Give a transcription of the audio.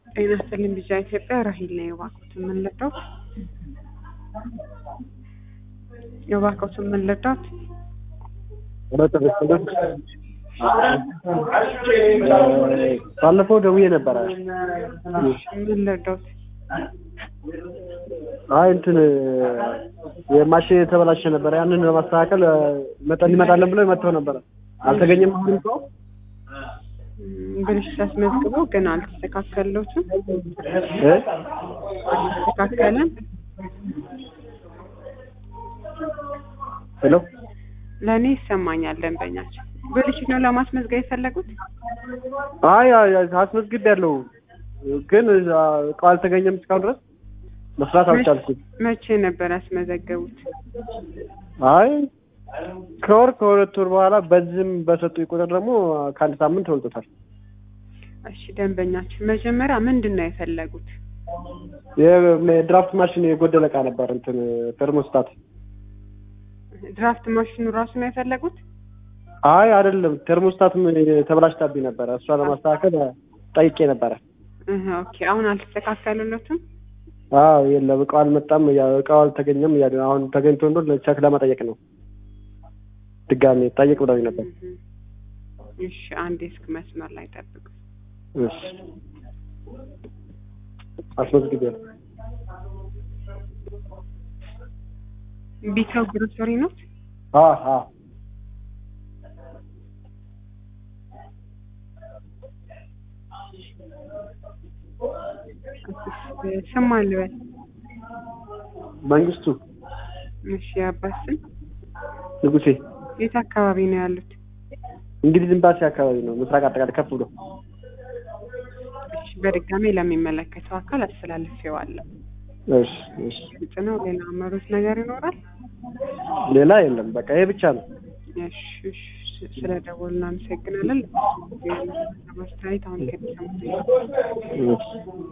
ጤና ይስጥልኝ ቢጫ ኢትዮጵያ ራሂል ነኝ። እባክዎትን ምን ልርዳዎት? እባክዎትን ምን ልርዳዎት? ባለፈው ደውዬ ነበረ። ምን ልርዳዎት? አይ እንትን የማሽን የተበላሸ ነበረ። ያንን ለማስተካከል መጠን እንመጣለን ብለው መጥተው ነበረ። አልተገኘም። አሁንም ሰው ብልሽ ሲያስመዝግቡ ግን አልተስተካከለዎትም? እ አልተስተካከለም? ሄሎ ለእኔ ይሰማኛል ደንበኛችን። ብልሽት ነው ለማስመዝገብ የፈለጉት? አይ አይ አስመዝግቤያለሁ፣ ግን እቃው አልተገኘም። እስካሁን ድረስ መስራት አልቻልኩም። መቼ ነበር ያስመዘገቡት? አይ ከወር ከሁለት ወር በኋላ በዚህም በሰጡኝ ቁጥር ደግሞ ከአንድ ሳምንት ተወልጦታል። እሺ ደንበኛችን መጀመሪያ ምንድን ነው የፈለጉት? የድራፍት ማሽን የጎደለ እቃ ነበር፣ እንትን ተርሞስታት። ድራፍት ማሽኑ ራሱ ነው የፈለጉት? አይ አይደለም፣ ተርሞስታትም ተበላሽታብኝ ነበረ። እሷ ለማስተካከል ጠይቄ ነበረ። እህ ኦኬ። አሁን አልተስተካከሉለትም? አዎ የለም፣ እቃው አልመጣም፣ እያ- እቃው አልተገኘም እያሉ ነው። አሁን ተገኝቶ እንደሆነ ቸክ ለመጠየቅ ነው። ድጋሜ ጠይቅ ብለውኝ ነበር። እህ። እሺ አንዴ እስክ መስመር ላይ ጠብቁ። እሺ አስመዝግቤያለሁ። ቢተው ግሮሰሪ ነው? አ አ ስም አልበል። መንግስቱ እሺ የአባት ስም ንጉሴ የት አካባቢ ነው ያሉት? እንግሊዝ ኤምባሲ አካባቢ ነው። ምስራቅ አጠቃላይ ከፍ ብሎ እሺ በድጋሚ ለሚመለከተው አካል አስተላልፌዋለሁ። እሺ እሺ። ግልጽ ነው። ሌላ አመሩት ነገር ይኖራል? ሌላ የለም። በቃ ይሄ ብቻ ነው። እሺ እሺ። ስለ ደወሉ እናመሰግናለን። ለማስተያየት አሁን ከሚሰሙት እሺ